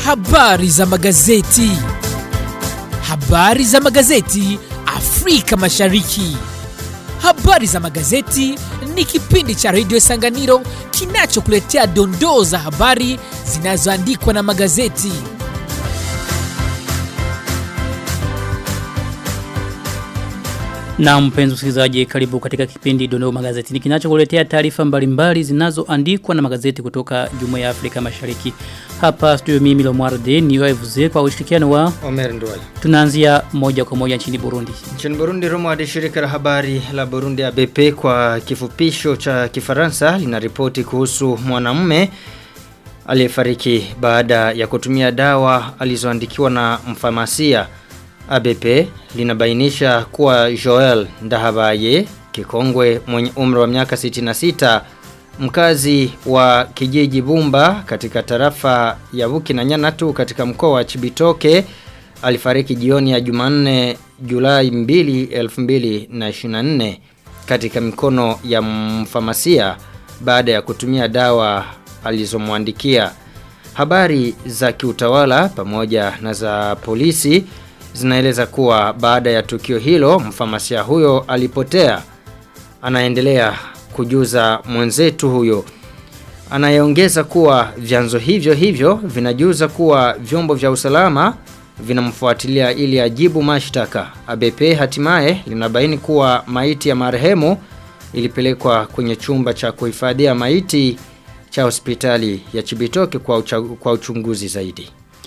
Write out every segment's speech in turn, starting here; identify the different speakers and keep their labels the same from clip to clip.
Speaker 1: Habari za magazeti. Habari za magazeti Afrika Mashariki. Habari za magazeti ni kipindi cha redio Sanganiro kinachokuletea dondoo za habari zinazoandikwa na magazeti.
Speaker 2: Na mpenzi msikilizaji karibu katika kipindi Dondoo Magazetini kinachokuletea taarifa mbalimbali zinazoandikwa na magazeti kutoka Jumuiya ya Afrika Mashariki. Hapa studio mimi Lomwarde ni waevuze kwa ushirikiano wa
Speaker 3: Omer Ndwali.
Speaker 2: tunaanzia moja kwa moja nchini Burundi.
Speaker 3: Nchini Burundi Roma hadi shirika la habari la Burundi ABP kwa kifupisho cha Kifaransa linaripoti kuhusu mwanamume aliyefariki baada ya kutumia dawa alizoandikiwa na mfamasia. ABP linabainisha kuwa Joel Ndahabaye kikongwe mwenye umri wa miaka 66 mkazi wa kijiji Bumba katika tarafa ya Buki na Nyanatu katika mkoa wa Chibitoke alifariki jioni ya Jumanne Julai 2 2024 katika mikono ya mfamasia baada ya kutumia dawa alizomwandikia. Habari za kiutawala pamoja na za polisi zinaeleza kuwa baada ya tukio hilo mfamasia huyo alipotea. Anaendelea kujuza mwenzetu huyo. Anayeongeza kuwa vyanzo hivyo hivyo vinajuza kuwa vyombo vya usalama vinamfuatilia ili ajibu mashtaka. ABP hatimaye linabaini kuwa maiti ya marehemu ilipelekwa kwenye chumba cha kuhifadhia maiti cha hospitali ya Chibitoke kwa, ucha, kwa uchunguzi zaidi.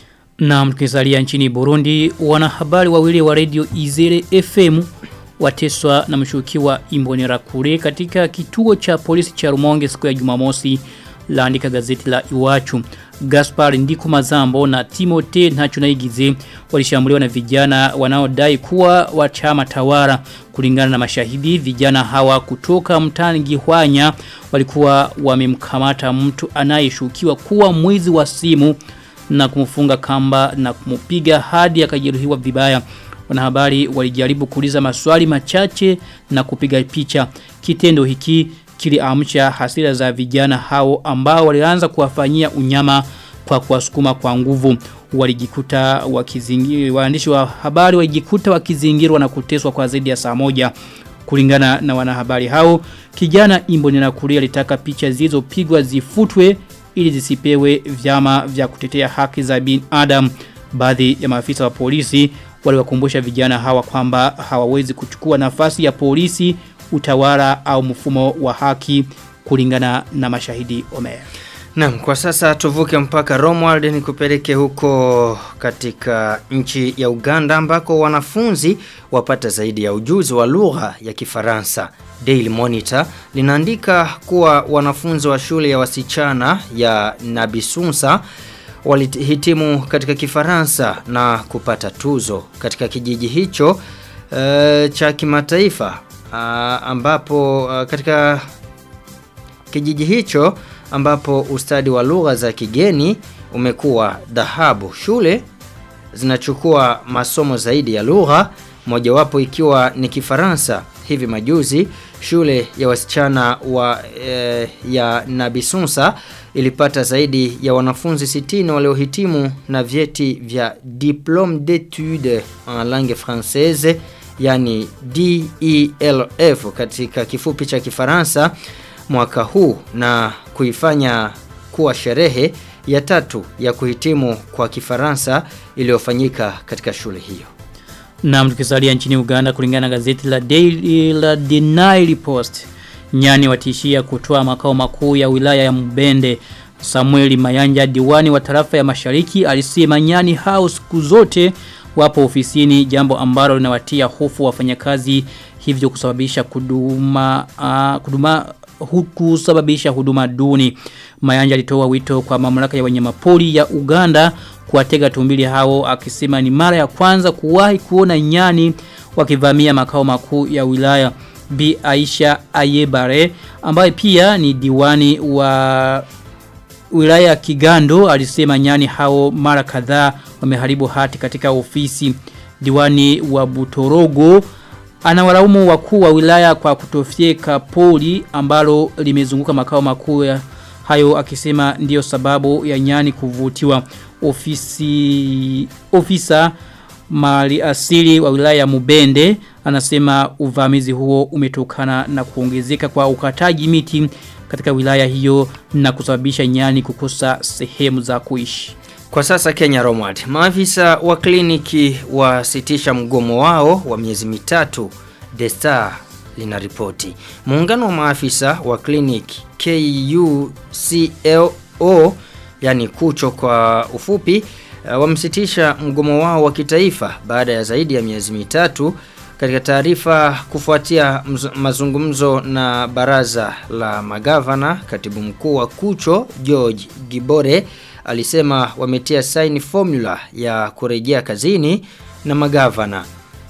Speaker 2: Na mtukisalia nchini Burundi, wanahabari wawili wa redio Izere FM wateswa na mshukiwa Imbonera Kure katika kituo cha polisi cha Rumonge siku ya Jumamosi laandika gazeti la Iwachu. Gaspar Ndiku Mazambo na Timote Ntachunaigize walishambuliwa na vijana wanaodai kuwa wa chama tawara kulingana na mashahidi vijana hawa kutoka mtani Gihwanya walikuwa wamemkamata mtu anayeshukiwa kuwa mwizi wa simu na kumfunga kamba na kumupiga hadi akajeruhiwa vibaya. Wanahabari walijaribu kuuliza maswali machache na kupiga picha. Kitendo hiki kiliamsha hasira za vijana hao ambao walianza kuwafanyia unyama kwa kuwasukuma kwa nguvu. Walijikuta wakizingirwa waandishi wa habari walijikuta wakizingirwa na kuteswa kwa zaidi ya saa moja. Kulingana na wanahabari hao, kijana Imbonera Kuria alitaka picha zilizopigwa zifutwe ili zisipewe vyama vya kutetea haki za binadamu. Baadhi ya maafisa wa polisi waliwakumbusha vijana hawa kwamba hawawezi kuchukua nafasi ya polisi, utawala au mfumo wa haki kulingana na mashahidi Omer.
Speaker 3: Naam, kwa sasa tuvuke mpaka Romwald ni kupeleke huko katika nchi ya Uganda ambako wanafunzi wapata zaidi ya ujuzi wa lugha ya Kifaransa. Daily Monitor linaandika kuwa wanafunzi wa shule ya wasichana ya Nabisunsa walihitimu katika Kifaransa na kupata tuzo katika kijiji hicho uh, cha kimataifa uh, ambapo uh, katika kijiji hicho ambapo ustadi wa lugha za kigeni umekuwa dhahabu. Shule zinachukua masomo zaidi ya lugha, mojawapo ikiwa ni Kifaransa. Hivi majuzi shule ya wasichana wa e, ya Nabisunsa ilipata zaidi ya wanafunzi 60 waliohitimu na vyeti vya Diplôme d'études en langue française yani DELF katika kifupi cha Kifaransa mwaka huu na kuifanya kuwa sherehe ya tatu ya kuhitimu kwa Kifaransa iliyofanyika katika shule hiyo.
Speaker 2: Na mtukisalia nchini Uganda kulingana na gazeti la Daily la The Nile Post. Nyani watishia kutoa makao makuu ya wilaya ya Mbende. Samueli Mayanja diwani wa tarafa ya Mashariki alisema nyani hao siku zote wapo ofisini jambo ambalo linawatia hofu wafanyakazi hivyo kusababisha kuduma uh, kuduma kusababisha huduma duni. Mayanja alitoa wito kwa mamlaka ya wanyamapori ya Uganda kuwatega tumbili hao akisema ni mara ya kwanza kuwahi kuona nyani wakivamia makao makuu ya wilaya. Bi Aisha Ayebare ambaye pia ni diwani wa wilaya ya Kigando alisema nyani hao mara kadhaa wameharibu hati katika ofisi. Diwani wa Butorogo Anawalaumu wakuu wa wilaya kwa kutofyeka poli ambalo limezunguka makao makuu ya Hayo akisema ndiyo sababu ya nyani kuvutiwa ofisi ofisa mali asili wa wilaya ya Mubende anasema uvamizi huo umetokana na kuongezeka kwa ukataji miti katika wilaya hiyo na kusababisha nyani kukosa sehemu za kuishi.
Speaker 3: Kwa sasa Kenya Romad, maafisa wa kliniki wasitisha mgomo wao wa miezi mitatu. The Star linaripoti. Muungano wa maafisa wa kliniki KUCLO yani kucho kwa ufupi uh, wamsitisha mgomo wao wa kitaifa baada ya zaidi ya miezi mitatu katika taarifa kufuatia mazungumzo na baraza la magavana katibu mkuu wa kucho George Gibore alisema wametia saini formula ya kurejea kazini na magavana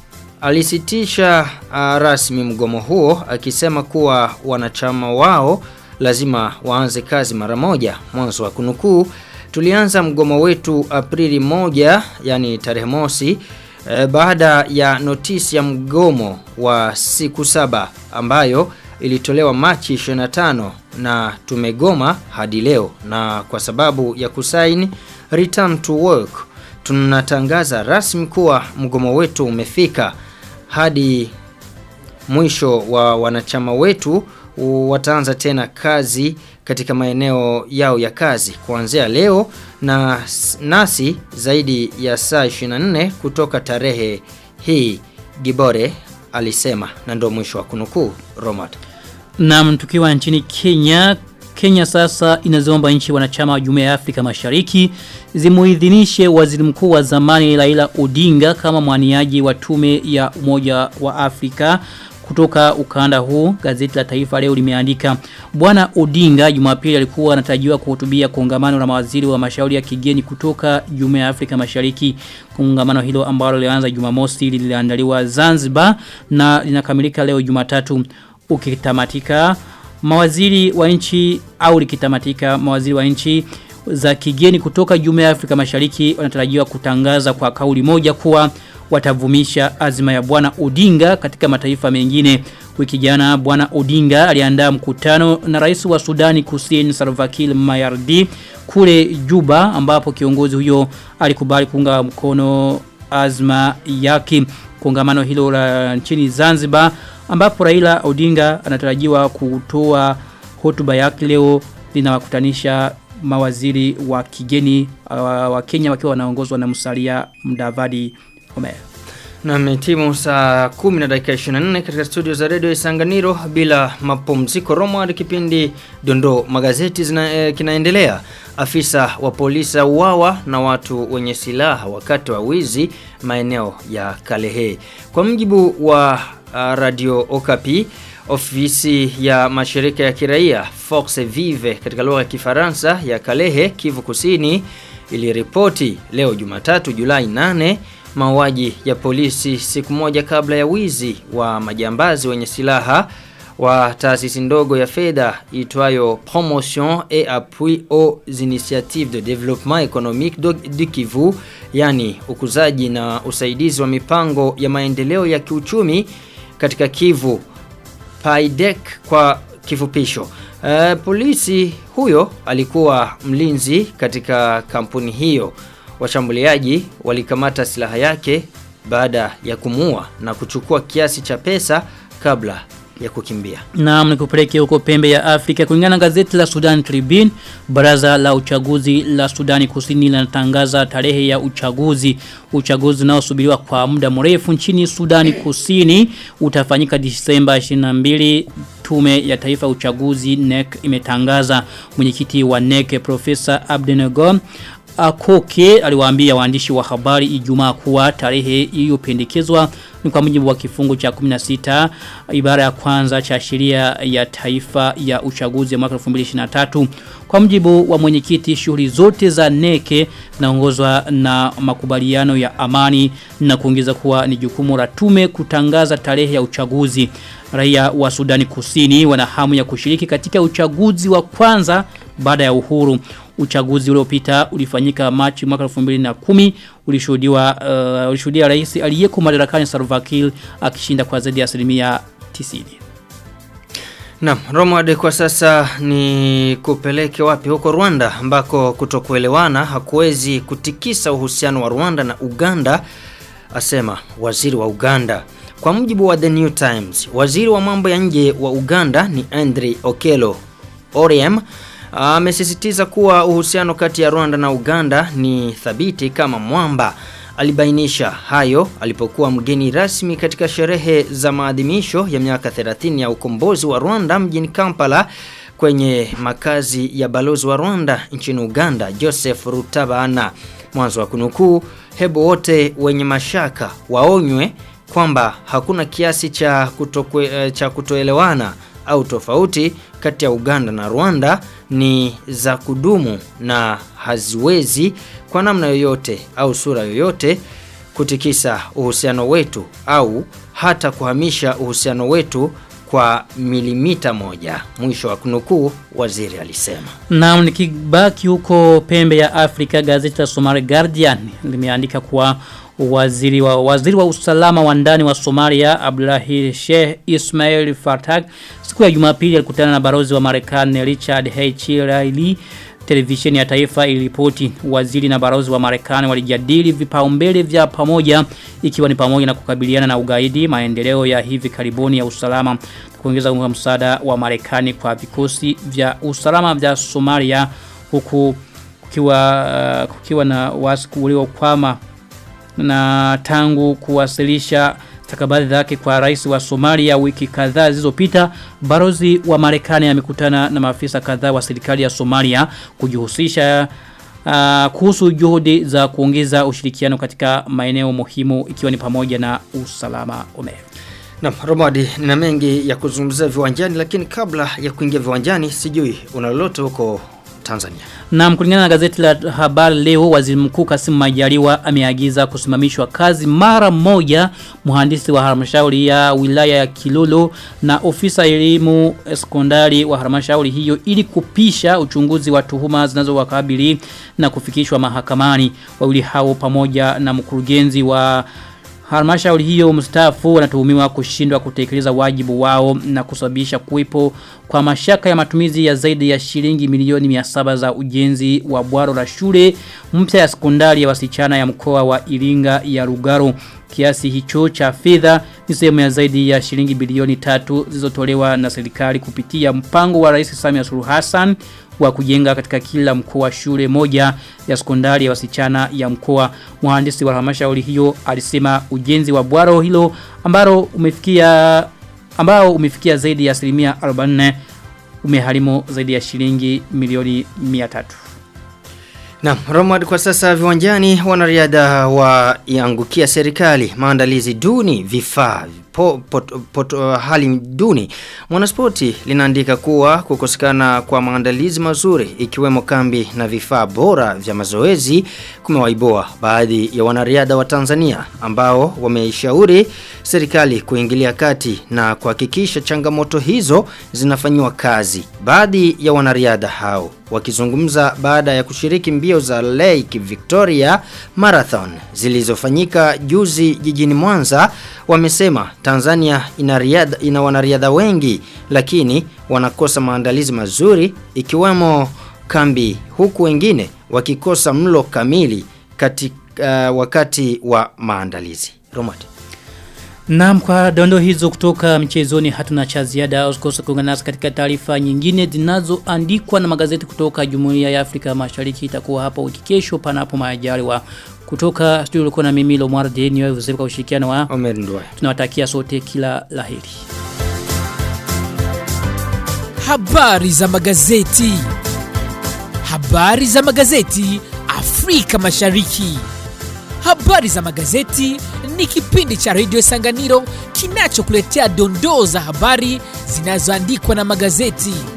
Speaker 3: alisitisha uh, rasmi mgomo huo akisema kuwa wanachama wao lazima waanze kazi mara moja mwanzo wa kunukuu tulianza mgomo wetu Aprili moja yani tarehe mosi e, baada ya notisi ya mgomo wa siku saba ambayo ilitolewa Machi 25 na tumegoma hadi leo na kwa sababu ya kusaini return to work tunatangaza rasmi kuwa mgomo wetu umefika hadi mwisho wa wanachama wetu wataanza tena kazi katika maeneo yao ya kazi kuanzia leo na nasi zaidi ya saa 24 kutoka tarehe hii Gibore alisema na ndo mwisho wa kunukuu Romad.
Speaker 2: Na tukiwa nchini Kenya Kenya sasa inaziomba nchi wanachama wa Jumuiya ya Afrika Mashariki zimuidhinishe waziri mkuu wa zamani Raila Odinga kama mwaniaji wa tume ya Umoja wa Afrika kutoka ukanda huu gazeti la taifa leo limeandika bwana Odinga Jumapili alikuwa anatarajiwa kuhutubia kongamano la mawaziri wa mashauri ya kigeni kutoka Jumuiya ya Afrika Mashariki kongamano hilo ambalo lilianza Jumamosi liliandaliwa Zanzibar na linakamilika leo Jumatatu ukitamatika mawaziri wa nchi au likitamatika mawaziri wa nchi za kigeni kutoka Jumuiya ya Afrika Mashariki wanatarajiwa kutangaza kwa kauli moja kuwa watavumisha azima ya bwana Odinga katika mataifa mengine. Wiki jana bwana Odinga aliandaa mkutano na rais wa Sudani Kusini Salva Kiir Mayardit kule Juba ambapo kiongozi huyo alikubali kuunga mkono azma yake kongamano hilo la nchini Zanzibar ambapo Raila Odinga anatarajiwa kutoa hotuba yake leo linawakutanisha mawaziri wa kigeni uh, wa Kenya wakiwa wanaongozwa na Musalia Mudavadi Omer.
Speaker 3: Na metimu saa 10 na dakika 24 katika studio za Radio Isanganiro bila mapumziko Roma kipindi Dondo magazeti zina, eh, kinaendelea. Afisa wa polisi uwawa na watu wenye silaha wakati wa wizi maeneo ya Kalehe. Kwa mjibu wa uh, Radio Okapi ofisi ya mashirika ya kiraia Fox Vive katika lugha ya Kifaransa ya Kalehe Kivu Kusini iliripoti leo Jumatatu Julai 8 mauaji ya polisi siku moja kabla ya wizi wa majambazi wenye silaha wa taasisi ndogo ya fedha itwayo Promotion et Appui aux Initiatives de Développement Économique du Kivu, yani ukuzaji na usaidizi wa mipango ya maendeleo ya kiuchumi katika Kivu, PAIDEC kwa kifupisho. Uh, polisi huyo alikuwa mlinzi katika kampuni hiyo. Washambuliaji walikamata silaha yake baada ya kumua na kuchukua kiasi cha pesa kabla ya kukimbia.
Speaker 2: Naam nikupeleke huko pembe ya Afrika kulingana na gazeti la Sudan Tribune baraza la uchaguzi la Sudani Kusini linatangaza tarehe ya uchaguzi uchaguzi unaosubiriwa kwa muda mrefu nchini Sudani Kusini utafanyika Disemba 22 tume ya taifa uchaguzi NEC imetangaza mwenyekiti wa NEC Profesa Abdenego Akoke aliwaambia waandishi wa habari Ijumaa kuwa tarehe iliyopendekezwa ni kwa mujibu wa kifungu cha 16 ibara ya kwanza cha sheria ya taifa ya uchaguzi ya mwaka 2023 kwa mujibu wa mwenyekiti shughuli zote za neke naongozwa na makubaliano ya amani na kuongeza kuwa ni jukumu la tume kutangaza tarehe ya uchaguzi raia wa Sudani Kusini wana hamu ya kushiriki katika uchaguzi wa kwanza baada ya uhuru uchaguzi uliopita ulifanyika Machi mwaka 2010 ulishuhudiwa uh, ulishuhudia rais aliyeko madarakani Salva Kiir akishinda kwa zaidi ya asilimia 90.
Speaker 3: Naam, Romad kwa sasa ni kupeleke wapi huko Rwanda ambako kutokuelewana hakuwezi kutikisa uhusiano wa Rwanda na Uganda asema waziri wa Uganda. Kwa mujibu wa The New Times, waziri wa mambo ya nje wa Uganda ni Andre Okello Oryem amesisitiza kuwa uhusiano kati ya Rwanda na Uganda ni thabiti kama mwamba. Alibainisha hayo alipokuwa mgeni rasmi katika sherehe za maadhimisho ya miaka 30 ya ukombozi wa Rwanda mjini Kampala kwenye makazi ya balozi wa Rwanda nchini Uganda Joseph Rutabana. Mwanzo wa kunukuu, hebu wote wenye mashaka waonywe kwamba hakuna kiasi cha, kutokwe, cha kutoelewana au tofauti kati ya Uganda na Rwanda ni za kudumu na haziwezi kwa namna yoyote au sura yoyote kutikisa uhusiano wetu au hata kuhamisha uhusiano wetu kwa milimita moja. Mwisho wa kunukuu waziri alisema.
Speaker 2: Naam nikibaki huko pembe ya Afrika gazeti la Somali Guardian limeandika kuwa waziri wa waziri wa usalama wa ndani wa Somalia Abdullahi Sheikh Ismail Fartag siku ya Jumapili alikutana na barozi wa Marekani Richard H. Riley televisheni ya taifa iliripoti waziri na barozi wa Marekani walijadili vipaumbele vya pamoja ikiwa ni pamoja na kukabiliana na ugaidi maendeleo ya hivi karibuni ya usalama kuongeza msaada wa Marekani kwa vikosi vya usalama vya Somalia huku kukiwa uh, kukiwa na wasiku waliokwama na tangu kuwasilisha stakabadhi zake kwa rais wa Somalia wiki kadhaa zilizopita barozi wa Marekani amekutana na maafisa kadhaa wa serikali ya Somalia kujihusisha uh, kuhusu juhudi za kuongeza ushirikiano katika maeneo muhimu ikiwa ni pamoja na usalama ume.
Speaker 3: Na Romadi nina mengi ya kuzungumzia viwanjani lakini kabla ya kuingia viwanjani sijui una lolote huko Tanzania.
Speaker 2: Na kulingana na gazeti la habari leo waziri mkuu Kassim Majaliwa ameagiza kusimamishwa kazi mara moja mhandisi wa halmashauri ya wilaya ya Kilolo na ofisa elimu sekondari wa halmashauri hiyo ili kupisha uchunguzi wa tuhuma zinazowakabili na kufikishwa mahakamani. Wawili hao pamoja na mkurugenzi wa Halmashauri hiyo mstaafu wanatuhumiwa kushindwa kutekeleza wajibu wao na kusababisha kuwepo kwa mashaka ya matumizi ya zaidi ya shilingi milioni 700 za ujenzi wa bwaro la shule mpya ya sekondari ya wasichana ya mkoa wa Iringa ya Rugaro. Kiasi hicho cha fedha ni sehemu ya zaidi ya shilingi bilioni tatu zilizotolewa na serikali kupitia mpango wa Rais Samia Suluhu Hassan wa kujenga katika kila mkoa shule moja ya sekondari ya wasichana ya mkoa. Mhandisi wa halmashauri hiyo alisema ujenzi wa bwaro hilo ambalo umefikia ambao umefikia zaidi ya asilimia 44 umeharimu zaidi ya shilingi milioni 300.
Speaker 3: Na Romad kwa sasa viwanjani wanariadha waiangukia serikali maandalizi duni vifaa po, pot, pot, uh, hali duni. Mwanaspoti linaandika kuwa kukosekana kwa maandalizi mazuri ikiwemo kambi na vifaa bora vya mazoezi kumewaiboa baadhi ya wanariadha wa Tanzania ambao wameishauri serikali kuingilia kati na kuhakikisha changamoto hizo zinafanywa kazi. Baadhi ya wanariadha hao wakizungumza baada ya kushiriki mbio za Lake Victoria Marathon zilizofanyika juzi jijini Mwanza wamesema Tanzania ina riadha ina wanariadha wengi lakini wanakosa maandalizi mazuri ikiwemo kambi huku wengine wakikosa mlo kamili katika uh, wakati wa maandalizi. Romati.
Speaker 2: Naam kwa dondo hizo kutoka mchezoni hatuna cha ziada usikose kuungana nasi katika taarifa nyingine zinazoandikwa na magazeti kutoka Jumuiya ya Afrika Mashariki itakuwa hapa wiki kesho panapo majaliwa kutoka studio ulikuwa na mimi Lomar Deni wewe kwa ushirikiano wa
Speaker 3: Omer Ndwai.
Speaker 2: Tunawatakia sote kila laheri.
Speaker 1: Habari za magazeti. Habari za magazeti Afrika Mashariki. Habari za magazeti ni kipindi cha Radio Sanganiro kinachokuletea dondoo za habari zinazoandikwa na magazeti.